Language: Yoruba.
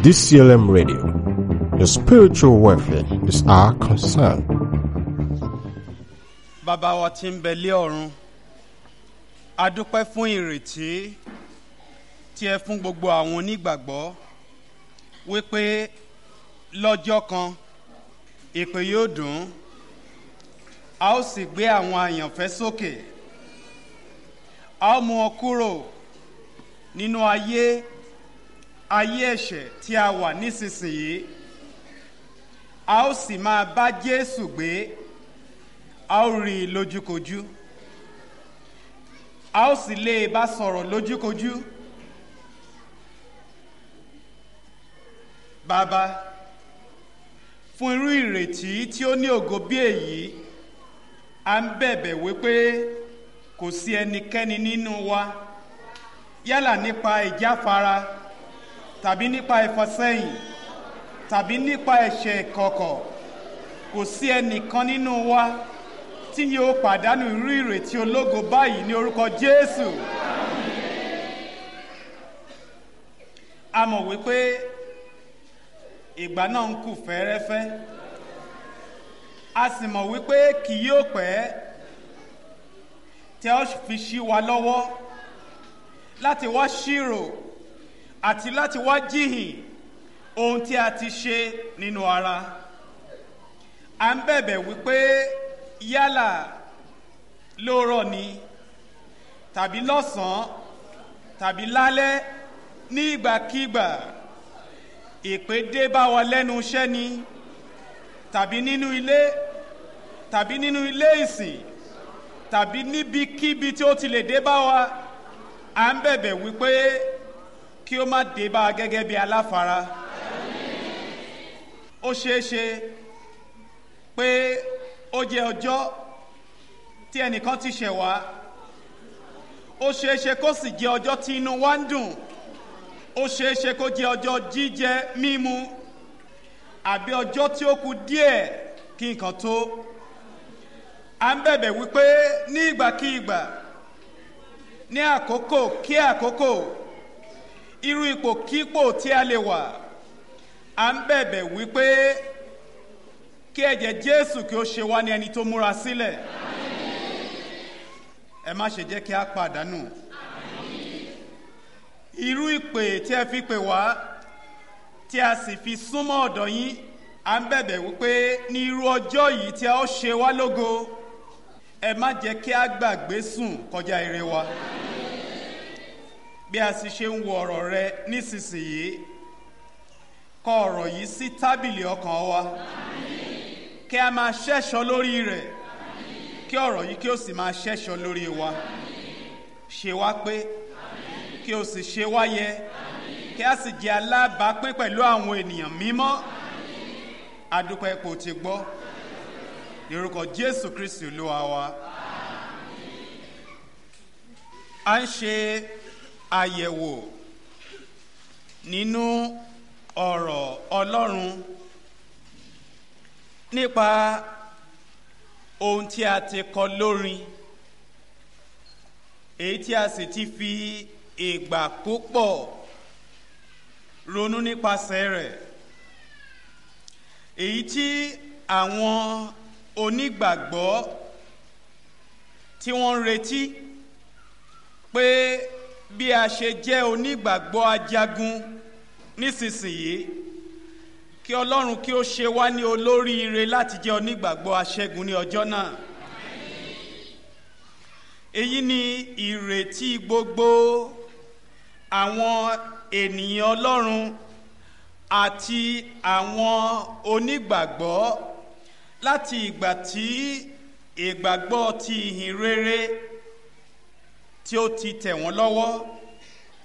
DCLM Radio. Your spiritual welfare is our concern. bàbá wa tí ń bẹ lé ọ̀run a dúpẹ́ fún ìrètí tí ẹ fún gbogbo àwọn onígbàgbọ́ wípé lọ́jọ́ kan ìpè yóò dùn a ó sì gbé àwọn àyànfẹ́ sókè a ó mú wọn kúrò nínú ayé ayé ẹ̀ṣẹ̀ tí a wà nísinsìnyí a ó sì máa bá Jésù gbé a ó rí i lójúkojú a ó sì lè bá sọ̀rọ̀ lójúkojú bàbá fún irú ìrètí tí ó ní ògo bí èyí a ń bẹ̀bẹ̀ wípé kò sí ẹnikẹ́ni nínú wa yálà nípa ìjáfara tàbí nípa ìfọsẹ́yìn tàbí nípa ẹ̀ṣẹ̀ ìkọ̀kọ̀ kò sí ẹnìkan nínú wa tí yóò pàdánù irú ìrètí ológo báyìí ní orúkọ Jésù. a mọ̀ wípé ìgbà náà ń kù fẹ́ẹ́rẹ́fẹ́ a sì mọ̀ wípé kì yóò pẹ́ tí a ó fi ṣí wa lọ́wọ́ láti wá ṣírò àti láti wá jíhìn ohun tí a ti ṣe nínú ara à ń bẹ̀bẹ̀ wípé yálà lóòrọ̀ ni tàbí lọ́sàn-án tàbí lálẹ́ ní ìgbàkígbà ìpè dé bá wa lẹ́nu iṣẹ́ ni tàbí nínú ilé tàbí nínú ilé ìsìn tàbí níbikíbi tí ó ti lè dé bá wa à ń bẹ̀bẹ̀ wípé kí ó má dé bá a gẹ́gẹ́ bí aláfara ó ṣeé ṣe pé ó jẹ́ ọjọ́ tí ẹnìkan ti ṣẹ̀ wá ó ṣeé ṣe kó sì jẹ́ ọjọ́ tí inú wa ń dùn ó ṣeé ṣe kó jẹ́ ọjọ́ jíjẹ mímu àbí ọjọ́ tí ó kù díẹ̀ kí nǹkan tó à ń bẹ̀bẹ̀ wípé ní ìgbàkígbà ní àkókò kí àkókò irú ipò kípò tí a lè wà à ń bẹ̀bẹ̀ wípé kí ẹ̀jẹ̀ Jésù kí ó ṣe wá ní ẹni tó múra sílẹ̀ ẹ má ṣe jẹ́ kí a pàdánù irú ìpè tí ẹ fi pè wá tí a sì fi súnmọ́ ọ̀dọ̀ yín à ń bẹ̀bẹ̀ wípé ní irú ọjọ́ yìí tí a ó ṣe wá lógo ẹ má jẹ́ kí a gbàgbé sùn kọjá ire wa bí a sì ṣe ń wo ọ̀rọ̀ rẹ nísinsìnyí kọ ọ̀rọ̀ yìí sí tábìlì ọkàn wa kí a máa ṣẹ́ṣọ́ lórí rẹ̀ kí ọ̀rọ̀ yìí kí ó sì máa ṣẹ́ṣọ́ lórí wa ṣe wá pé kí o sì ṣe wá yẹ kí a sì jẹ́ alábàápín pẹ̀lú àwọn ènìyàn mímọ́ adúpẹ́ ipò tí gbọ́ ní orúkọ Jésù Kristi Olúwa wa a ń ṣe àyẹ̀wò nínú ọ̀rọ̀ Ọlọ́run nípa ohun tí a ti kọ lórin èyí tí a sì ti fi ìgbà púpọ̀ ronú nípasẹ̀ rẹ̀ èyí tí àwọn onígbàgbọ́ tí wọ́n ń retí pé bí a ṣe jẹ́ onígbàgbọ́ ajagun nísinsìnyí kí Ọlọ́run kí ó ṣe wá ní olóríire láti jẹ́ onígbàgbọ́ aṣẹ́gun ní ọjọ́ náà èyí ni ìrètí gbogbo àwọn ènìyàn Ọlọ́run àti àwọn onígbàgbọ́ láti ìgbà tí ìgbàgbọ́ ti ìhìn rere tí ó ti tẹ̀ wọ́n lọ́wọ́